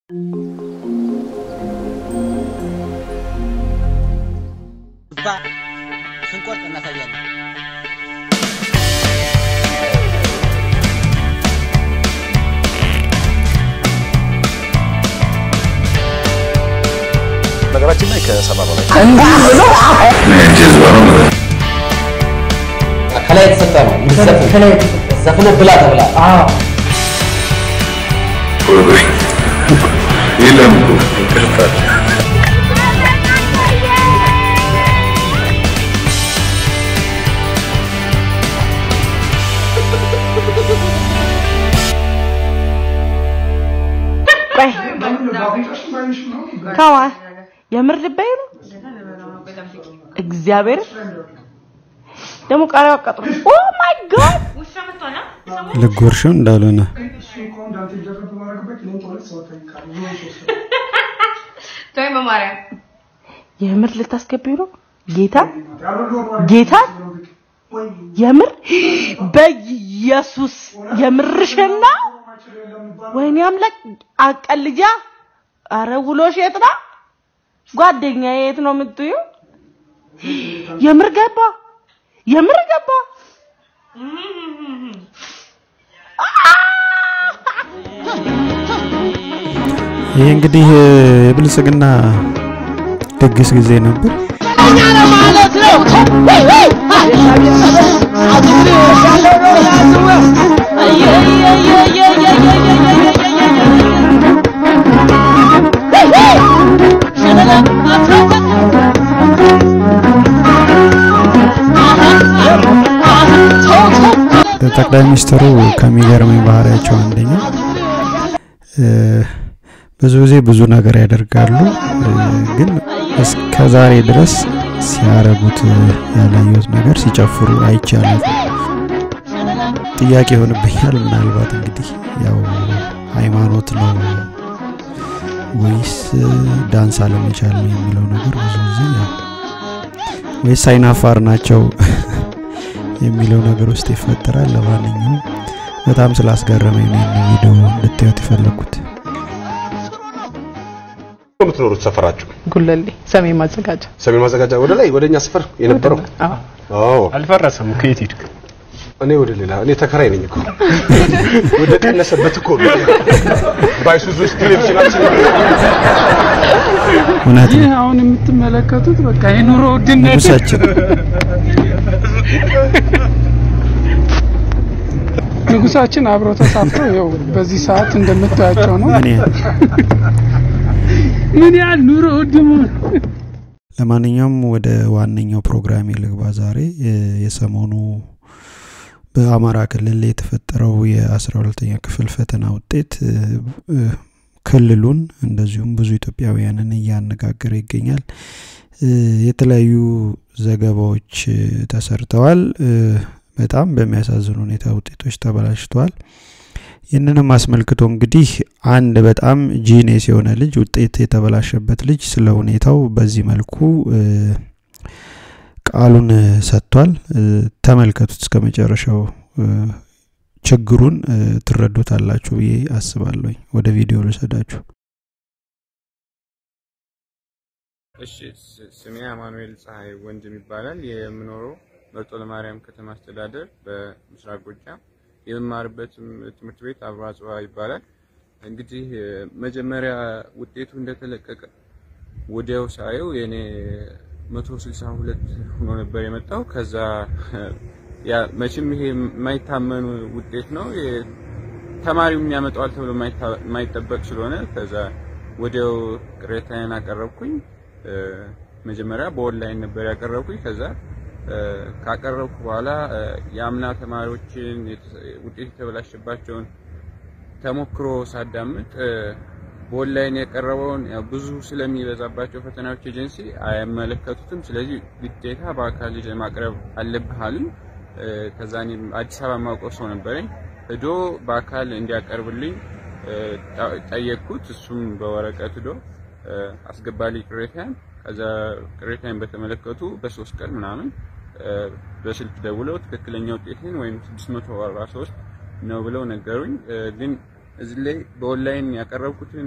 እዛ ስንቆርጥ እናሳያለን። ነገራችን ላይ ከሰባ በላይ ከላይ የተሰጠ ነው ከላይ ዘፍነ ብላ ተብላ የለም እኮ ይቅርታ ቆይ ከማ የምር ልበይ ነው እግዚአብሔር ደግሞ ቃሪያ አቃጥሎ ኦ ማይ ጋድ ልጎርሽው እንዳልሆነ ተወኝ በማርያም የምር ልታስገቢው ነው ጌታ ጌታ የምር በኢየሱስ የምርሽና ወይኔ አምላክ አቀልጃ አረ ውሎሽ የት ነው ጓደኛ የት ነው የምትዩ የምር ገባ የምር ገባ ይሄ እንግዲህ የብልጽግና ድግስ ጊዜ ነበር። ጠቅላይ ሚኒስትሩ ከሚገርመኝ ባህሪያቸው አንደኛ ብዙ ጊዜ ብዙ ነገር ያደርጋሉ፣ ግን እስከ ዛሬ ድረስ ሲያረጉት ያላየሁት ነገር ሲጨፍሩ አይቻልም። ጥያቄ ይሆንብኛል። ምናልባት እንግዲህ ያው ሃይማኖት ነው ወይስ ዳንስ አለመቻል ነው የሚለው ነገር ብዙ ጊዜ ያው ወይስ አይናፋር ናቸው የሚለው ነገር ውስጥ ይፈጠራል። ለማንኛውም በጣም ስላስገረመኝ ነው ይህን ቪዲዮ እንድታዩት የፈለኩት። የምትኖሩት ሰፈራችሁ ጉለሌ ሰሜን ማዘጋጃ ሰሜን ማዘጋጃ ወደ ላይ ወደኛ ሰፈር የነበረው አዎ አልፈረሰም። ከየት ሄድክ? እኔ ወደ ሌላ እኔ ተከራይ ነኝ እኮ ወደ ቀነሰበት እኮ ነው። ባይሱዙ ውስጥ ቴሌቪዥናችን እውነት ይህ ነው። አሁን የምትመለከቱት በቃ የኑሮ ውድነት ንጉሳችን ንጉሳችን አብረው ተሳፍረው ይኸው በዚህ ሰዓት እንደምታያቸው ነው። ምን ያህል ምን ያህል ኑሮ ውድ መሆኑ ለማንኛውም ወደ ዋነኛው ፕሮግራም ልግባ። ዛሬ እ፣ የሰሞኑ በአማራ ክልል የተፈጠረው የአስራ ሁለተኛ ክፍል ፈተና ውጤት እ፣ እ፣ ክልሉን እንደዚሁም ብዙ ኢትዮጵያውያንን እያነጋገረ ይገኛል። እ፣ የተለያዩ ዘገባዎች እ፣ ተሰርተዋል። እ፣ በጣም በሚያሳዝን ሁኔታ ውጤቶች ተበላሽተዋል። ይህንንም አስመልክቶ እንግዲህ አንድ በጣም ጂኔስ የሆነ ልጅ ውጤት የተበላሸበት ልጅ ስለ ሁኔታው በዚህ መልኩ እ፣ ቃሉን እ፣ ሰጥቷል። እ፣ ተመልከቱት እስከ መጨረሻው እ፣ ችግሩን እ፣ ትረዱታላችሁ ብዬ አስባለሁኝ። ወደ ቪዲዮ ልሰዳችሁ። እሺ ስ- ስሜ አማኑኤል ፀሐይ ወንድም ይባላል። የምኖረው መርጦ ለማርያም ከተማ አስተዳደር በምስራቅ ጎጃም የምማርበትም ትምህርት ቤት አብሮ አጽዋ ይባላል። እንግዲህ እ፣ መጀመሪያ ውጤቱ እንደተለቀቀ ወዲያው ሳየው የኔ 162 ሆኖ ነበር የመጣው። ከዛ ያ መቼም ይሄ የማይታመኑ ውጤት ነው የ- ተማሪው የሚያመጣዋል ተብሎ የማይታ- የማይጠበቅ ስለሆነ ከዛ ወዲያው ቅሬታዬን አቀረብኩኝ። እ፣ መጀመሪያ በኦንላይን ነበር ያቀረብኩኝ። ከዛ እ፣ ካቀረብኩ በኋላ እ፣ የአምና ተማሪዎችን የተ- ውጤት የተበላሸባቸውን ተሞክሮ ሳዳምጥ እ፣ በኦንላይን የቀረበውን ያው ብዙ ስለሚበዛባቸው ፈተናዎች ኤጀንሲ አይመለከቱትም። ስለዚህ ግዴታ በአካል ሄደህ ማቅረብ አለብህ አሉኝ። እ፣ ከዛ እኔም አዲስ አበባ የማውቀው ሰው ነበረኝ ሄዶ በአካል እንዲያቀርብልኝ እ፣ ጠ- ጠየቅኩት። እሱም በወረቀት ሄዶ እ፣ አስገባልኝ ቅሬታን። ከዛ ቅሬታን በተመለከቱ በሶስት ቀን ምናምን እ፣ በስልክ ደውለው ትክክለኛ ውጤትን ወይም 643 ነው ብለው ነገሩኝ። እ፣ ግን እዚህ ላይ በኦንላይን ያቀረብኩትን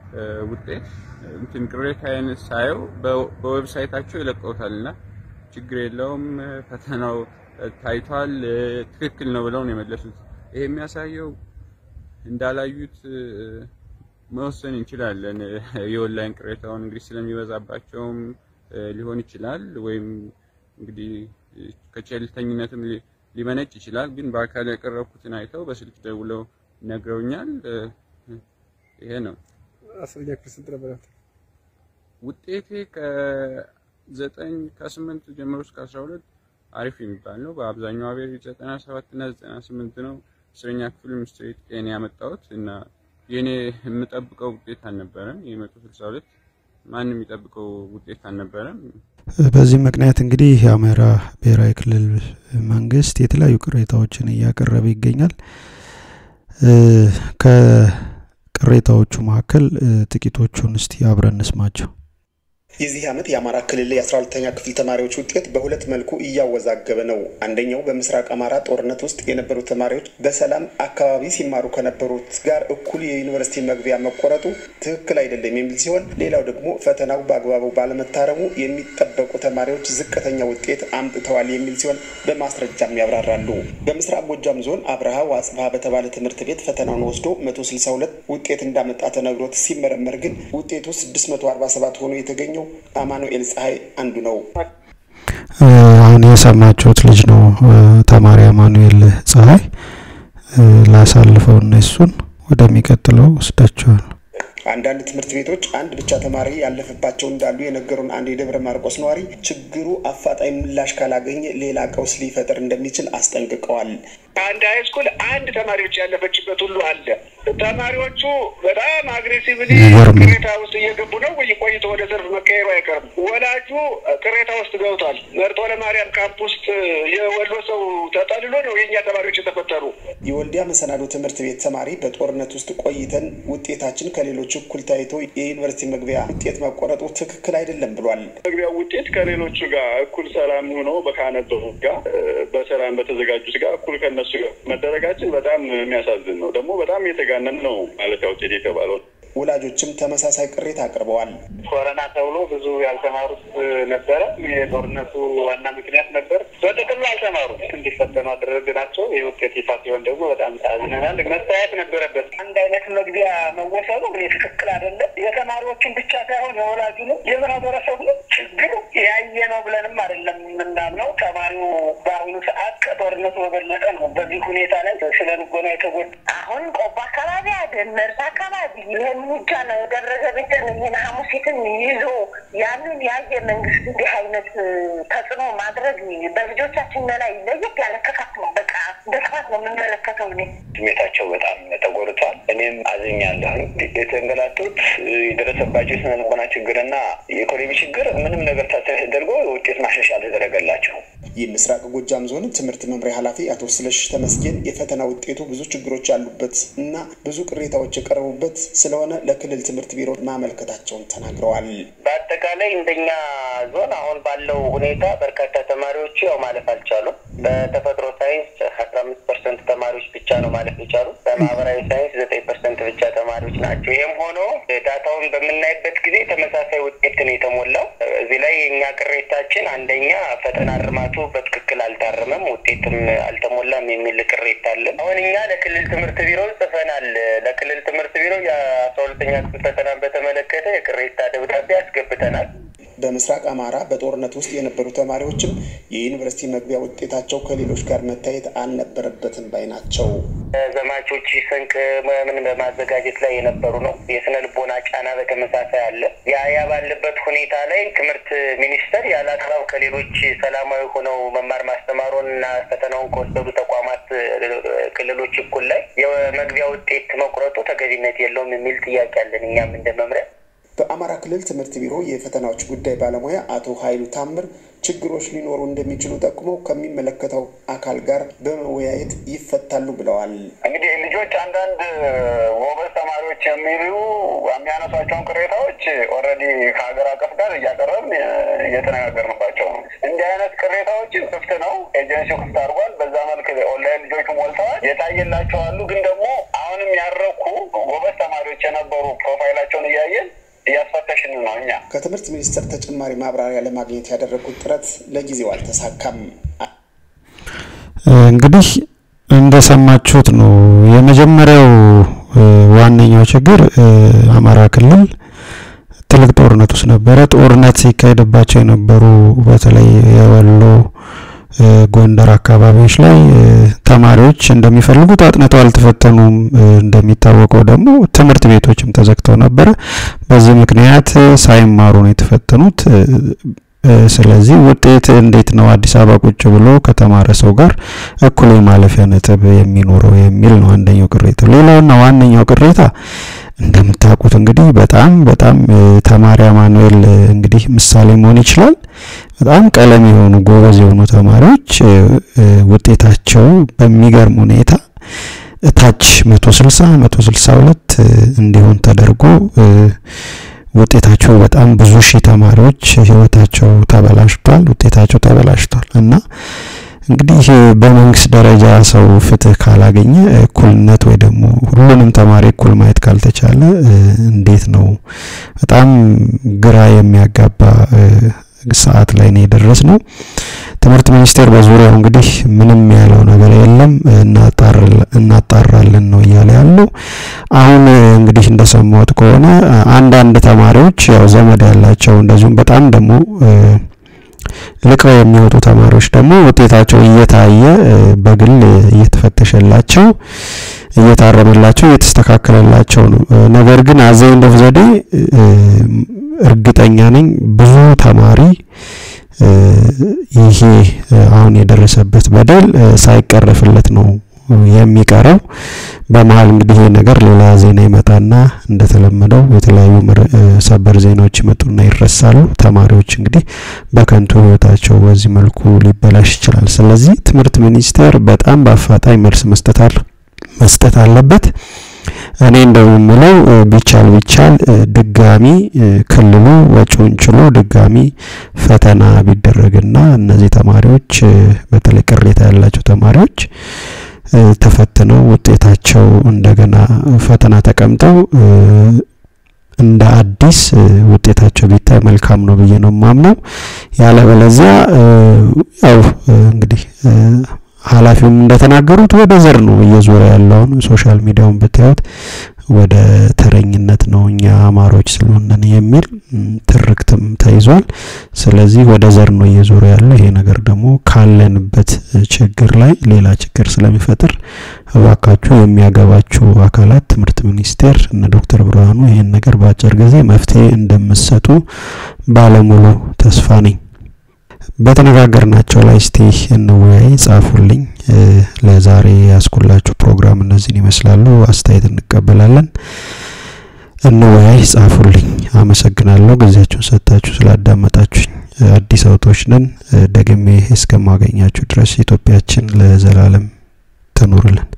ውጤት እንትን ቅሬታዬን ሳየው በዌብሳይታቸው ይለቀውታል እና ችግር የለውም ፈተናው ታይቷል፣ ትክክል ነው ብለው ነው የመለሱት። ይሄ የሚያሳየው እንዳላዩት መወሰን እንችላለን። የኦንላይን ቅሬታውን እንግዲህ ስለሚበዛባቸውም ሊሆን ይችላል፣ ወይም እንግዲህ ከቸልተኝነትም ሊመነጭ ይችላል። ግን በአካል ያቀረብኩትን አይተው በስልክ ደውለው ነግረውኛል። ይሄ ነው አስረኛ ክፍል ስንት ነበር? ውጤቴ ከዘጠኝ ከስምንት ጀምሮ እስከ አስራ ሁለት አሪፍ የሚባል ነው። በአብዛኛው አቬሬጅ ዘጠና ሰባት እና ዘጠና ስምንት ነው። አስረኛ ክፍልም ስትሬት ኤን ያመጣሁት እና የኔ የምጠብቀው ውጤት አልነበረም። የመቶ ስልሳ ሁለት ማንም የሚጠብቀው ውጤት አልነበረም። በዚህ ምክንያት እንግዲህ የአማራ ብሔራዊ ክልል መንግስት የተለያዩ ቅሬታዎችን እያቀረበ ይገኛል። ከቅሬታዎቹ መካከል ጥቂቶቹን እስቲ አብረን እንስማቸው። የዚህ ዓመት የአማራ ክልል የ12ተኛ ክፍል ተማሪዎች ውጤት በሁለት መልኩ እያወዛገበ ነው። አንደኛው በምስራቅ አማራ ጦርነት ውስጥ የነበሩ ተማሪዎች በሰላም አካባቢ ሲማሩ ከነበሩት ጋር እኩል የዩኒቨርሲቲ መግቢያ መቆረጡ ትክክል አይደለም የሚል ሲሆን፣ ሌላው ደግሞ ፈተናው በአግባቡ ባለመታረሙ የሚጠበቁ ተማሪዎች ዝቅተኛ ውጤት አምጥተዋል የሚል ሲሆን በማስረጃም ያብራራሉ። በምስራቅ ጎጃም ዞን አብርሃ ዋጽብሃ በተባለ ትምህርት ቤት ፈተናውን ወስዶ 162 ውጤት እንዳመጣ ተነግሮት ሲመረመር ግን ውጤቱ 647 ሆኖ የተገኘው አማኑኤል ፀሐይ አንዱ ነው። አሁን የሰማችሁት ልጅ ነው ተማሪ አማኑኤል ፀሐይ። ላሳልፈው እነሱን ወደሚቀጥለው ወስዳቸዋል። አንዳንድ ትምህርት ቤቶች አንድ ብቻ ተማሪ ያለፈባቸው እንዳሉ የነገሩን አንድ የደብረ ማርቆስ ነዋሪ ችግሩ አፋጣኝ ምላሽ ካላገኘ ሌላ ቀውስ ሊፈጥር እንደሚችል አስጠንቅቀዋል። አንድ ሃይስኩል አንድ ተማሪዎች ያለፈችበት ሁሉ አለ። ተማሪዎቹ በጣም አግሬሲቭሊ ቅሬታ ውስጥ እየገቡ ነው ወይ ቆይቶ ወደ ሰልፍ መቀየሩ አይቀርም። ወላጁ ቅሬታ ውስጥ ገብቷል። መርጦ ለማርያም ካምፕ ውስጥ የወሎ ሰው ተጠልሎ ነው የእኛ ተማሪዎች የተፈጠሩ። የወልዲያ መሰናዶ ትምህርት ቤት ተማሪ በጦርነት ውስጥ ቆይተን ውጤታችን ከሌሎች እኩል ታይቶ የዩኒቨርሲቲ መግቢያ ውጤት መቆረጡ ትክክል አይደለም ብሏል። መግቢያ ውጤት ከሌሎቹ ጋር እኩል ሰላም ሆኖ በካነበቡት ጋር በሰላም በተዘጋጁት ጋር እኩል ከነሱ ጋር መደረጋችን በጣም የሚያሳዝን ነው። ደግሞ በጣም የተጋነን ነው ማለፊያ ውጤት የተባለው። ወላጆችም ተመሳሳይ ቅሬታ አቅርበዋል። ኮረና ተብሎ ብዙ ያልተማሩት ነበረ። የጦርነቱ ዋና ምክንያት ነበር። በጥቅሉ አልተማሩ እንዲፈተኑ አደረግናቸው። ይህ ውጤት ይፋ ሲሆን ደግሞ በጣም አዝነናል። መታየት ነበረበት። አንድ አይነት መግቢያ መወሰኑ ትክክል አይደለም። የተማሪዎችን ብቻ ሳይሆን የወላጁንም የማህበረሰቡንም ችግር ያየ ነው ብለንም አይደለም የምናምነው። ተማሪው በአሁኑ ሰዓት ከጦርነቱ በበለጠ ነው በዚህ ሁኔታ ላይ ስለ ልቦና የተጎዳ አሁን ቆቦ አካባቢ አይደል መርሳ አካባቢ ይህን እርምጃ ነው የደረሰ ቤትን ይህን ሐሙሲትን ይዞ ያንን ያየ መንግስት እንዲህ አይነት ተጽዕኖ ማድረግ በልጆቻችን ላይ ለየት ያለ ክፋት ነው። በቃ በክፋት ነው የምንመለከተው። እኔ ስሜታቸው በጣም ተጎድቷል። እኔም አዝኛለሁ። የተንገላቱት የደረሰባቸው የስነ ልቦና ችግርና የኢኮኖሚ ችግር ምንም ነገር ታሳቢ ተደርጎ ውጤት ማሻሻያ አልተደረገላቸው። የምስራቅ ጎጃም ዞን ትምህርት መምሪያ ኃላፊ አቶ ስለሽ ተመስገን የፈተና ውጤቱ ብዙ ችግሮች ያሉበት እና ብዙ ቅሬታዎች የቀረቡበት ስለሆነ ለክልል ትምህርት ቢሮ ማመልከታቸውን ተናግረዋል። በአጠቃላይ እንደኛ ዞን አሁን ባለው ሁኔታ በርካታ ተማሪዎቹ ያው ማለፍ አልቻሉም። በተፈጥሮ ሳይንስ አስራ አምስት ፐርሰንት ተማሪዎች ብቻ ነው ማለፍ የቻሉ። በማህበራዊ ሳይንስ ዘጠኝ ፐርሰንት ብቻ ተማሪዎች ናቸው። ይህም ሆኖ ዳታውን በምናይበት ጊዜ ተመሳሳይ ውጤት ነው የተሞላው። እዚህ ላይ የእኛ ቅሬታችን አንደኛ ፈተና እርማቱ በትክክል አልታረመም፣ ውጤትም አልተሞላም የሚል ቅሬታ አለን። አሁን እኛ ለክልል ትምህርት ቢሮ ጽፈናል። ለክልል ትምህርት ቢሮ የአስራ ሁለተኛ ክፍል ፈተናን በተመለከተ የቅሬታ ደብዳቤ አስገብተናል። በምስራቅ አማራ በጦርነት ውስጥ የነበሩ ተማሪዎችም የዩኒቨርሲቲ መግቢያ ውጤታቸው ከሌሎች ጋር መታየት አልነበረበትም ባይ ናቸው። ዘማቾች ስንቅ ምን በማዘጋጀት ላይ የነበሩ ነው። የስነ ልቦና ጫና በተመሳሳይ አለ። ያ ያ ባለበት ሁኔታ ላይ ትምህርት ሚኒስቴር ያለ አግባብ ከሌሎች ሰላማዊ ሆነው መማር ማስተማሩን እና ፈተናውን ከወሰዱ ተቋማት ክልሎች እኩል ላይ የመግቢያ ውጤት መቁረጡ ተገቢነት የለውም የሚል ጥያቄ አለን እኛም እንደ መምሪያ በአማራ ክልል ትምህርት ቢሮ የፈተናዎች ጉዳይ ባለሙያ አቶ ኃይሉ ታምር ችግሮች ሊኖሩ እንደሚችሉ ጠቁመው ከሚመለከተው አካል ጋር በመወያየት ይፈታሉ ብለዋል። እንግዲህ ልጆች አንዳንድ ጎበዝ ተማሪዎች የሚሉ የሚያነሷቸውን ቅሬታዎች ኦልሬዲ ከሀገር አቀፍ ጋር እያቀረብን እየተነጋገርንባቸው ነው። እንዲህ አይነት ቅሬታዎችን ክፍት ነው፣ ኤጀንሲው ክፍት አድርጓል። በዛ መልክ ኦንላይን ልጆቹ ሞልተዋል። የታየላቸው አሉ። ግን ደግሞ አሁንም ያረኩ ጎበዝ ተማሪዎች የነበሩ ፕሮፋይላቸውን እያየ እያስፈተሽን ነው እኛ ከትምህርት ሚኒስቴር ተጨማሪ ማብራሪያ ለማግኘት ያደረጉት ጥረት ለጊዜው አልተሳካም። እንግዲህ እንደሰማችሁት ነው። የመጀመሪያው ዋነኛው ችግር አማራ ክልል ትልቅ ጦርነት ውስጥ ነበረ። ጦርነት ሲካሄድባቸው የነበሩ በተለይ የወሎ ጎንደር አካባቢዎች ላይ ተማሪዎች እንደሚፈልጉት አጥንተው አልተፈተኑም። እንደሚታወቀው ደግሞ ትምህርት ቤቶችም ተዘግተው ነበረ። በዚህ ምክንያት ሳይማሩ ነው የተፈተኑት። ስለዚህ ውጤት እንዴት ነው አዲስ አበባ ቁጭ ብሎ ከተማረ ሰው ጋር እኩል የማለፊያ ነጥብ የሚኖረው የሚል ነው አንደኛው ቅሬታ። ሌላውና ዋነኛው ቅሬታ እንደምታውቁት እንግዲህ በጣም በጣም ተማሪ አማኑኤል እንግዲህ ምሳሌ መሆን ይችላል። በጣም ቀለም የሆኑ ጎበዝ የሆኑ ተማሪዎች ውጤታቸው በሚገርም ሁኔታ እታች 160 162 እንዲሆን ተደርጎ ውጤታቸው በጣም ብዙ ሺህ ተማሪዎች ህይወታቸው ተበላሽቷል፣ ውጤታቸው ተበላሽቷል እና እንግዲህ በመንግስት ደረጃ ሰው ፍትህ ካላገኘ እኩልነት ወይ ደግሞ ሁሉንም ተማሪ እኩል ማየት ካልተቻለ እንዴት ነው? በጣም ግራ የሚያጋባ ሰዓት ላይ ነው የደረስ ነው። ትምህርት ሚኒስቴር በዙሪያው እንግዲህ ምንም ያለው ነገር የለም፣ እናጣራለን ነው እያለ ያለው። አሁን እንግዲህ እንደሰማሁት ከሆነ አንዳንድ ተማሪዎች ያው ዘመድ ያላቸው እንደዚሁም በጣም ደግሞ ልቀው የሚወጡ ተማሪዎች ደግሞ ውጤታቸው እየታየ በግል እየተፈተሸላቸው እየታረመላቸው እየተስተካከለላቸው ነው። ነገር ግን አዘይ እንደ ዘዴ እርግጠኛ ነኝ ብዙ ተማሪ ይሄ አሁን የደረሰበት በደል ሳይቀረፍለት ነው የሚቀረው። በመሀል እንግዲህ ይሄ ነገር ሌላ ዜና ይመጣና እንደተለመደው የተለያዩ ሰበር ዜናዎች ይመጡና ይረሳሉ። ተማሪዎች እንግዲህ በከንቱ ህይወታቸው በዚህ መልኩ ሊበላሽ ይችላል። ስለዚህ ትምህርት ሚኒስቴር በጣም በአፋጣኝ መልስ መስጠት አለ መስጠት አለበት። እኔ እንደው የምለው ቢቻል ቢቻል ድጋሚ ክልሉ ወጪውን ችሎ ድጋሚ ፈተና ቢደረግና እነዚህ ተማሪዎች በተለይ ቅሬታ ያላቸው ተማሪዎች ተፈትነው ውጤታቸው እንደገና ፈተና ተቀምጠው እንደ አዲስ ውጤታቸው ቢታይ መልካም ነው ብዬ ነው የማምነው። ያለበለዚያ ያው እንግዲህ ኃላፊውም እንደተናገሩት ወደ ዘር ነው እየዞረ ያለውን ሶሻል ሚዲያውን ብታዩት ወደ ተረኝነት ነው እኛ አማሮች ስለሆነን የሚል ትርክትም ተይዟል። ስለዚህ ወደ ዘር ነው እየዞረ ያለው። ይሄ ነገር ደግሞ ካለንበት ችግር ላይ ሌላ ችግር ስለሚፈጥር እባካችሁ የሚያገባችሁ አካላት ትምህርት ሚኒስቴር እነ ዶክተር ብርሃኑ ይህን ነገር በአጭር ጊዜ መፍትሄ እንደምትሰጡ ባለሙሉ ተስፋ ነኝ። በተነጋገርናቸው ላይ እስቲ እንወያይ፣ ጻፉልኝ። ለዛሬ ያስኩላችሁ ፕሮግራም እነዚህን ይመስላሉ። አስተያየት እንቀበላለን። እንወያይ፣ ጻፉልኝ። አመሰግናለሁ ጊዜያችሁን ሰጥታችሁ ስላዳመጣችሁኝ። አዲስ አውቶች ነን። ደግሜ እስከማገኛችሁ ድረስ ኢትዮጵያችን ለዘላለም ትኑርልን።